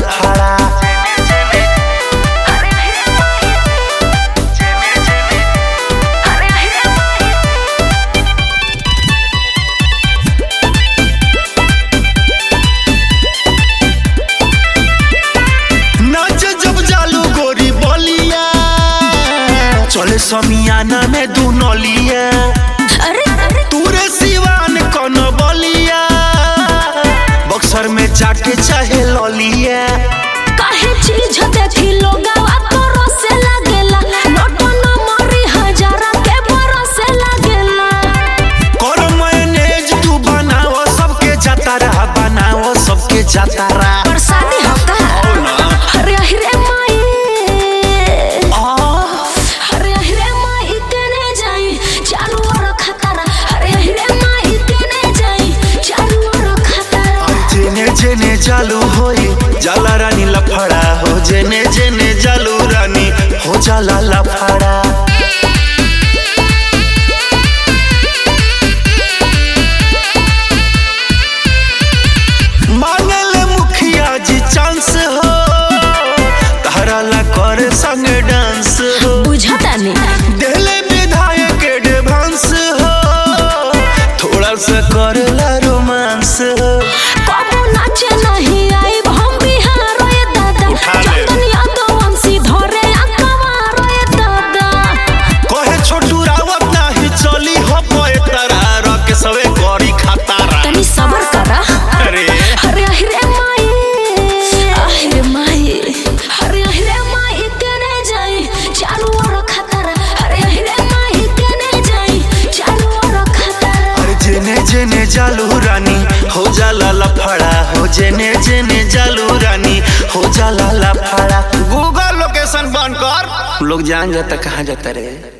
लफड़ा नाच जब जालू गोरी बलिया चले समियाना में दू नलिया तूरे सिवान कौन बलिया बक्सर में जाके चाहे ललिया काहे चीज देखी लोगवा तोरो से लागेला नोटो न मरी हजारा के बरसे लागेला कर मैनेज तू बनाओ सबके जातारा बनाओ सबके जातारा बरसाती होता अरे अरे माई अरे अरे माई केने जाई चालू और खतरा अरे अरे माई केने जाई चालू और खतरा जेने जेने चालू होई जाला रानी लफड़ा हो जेने जेने चालू रानी हो जाला लफड़ा मांगले मुखिया जी चांस हो तारा ला कर संग डांस हो बुझता नहीं दिले विधायक एडवांस हो थोड़ा सा करला रोमांस हो कबो नाचे नहीं आई हम बिहार रे दादा उठा ले। चंदन यादव वंशी धरे अकवार रे दादा कहे छोटू रावत नाही चली हो पोए तारा रके सवे करी खतारा तनी सबर करा अरे अरे अरे माई अरे माई अरे अरे माई केने जाई चालू और खतरा अरे अरे माई केने जाई चालू और खतरा अरे जेने जेने जालू रानी हो जाला लफड़ा हो जेने जेने जालू रानी हो जाला लफड़ा गूगल लोकेशन बंद कर लोग जान जाता कहाँ जाता रे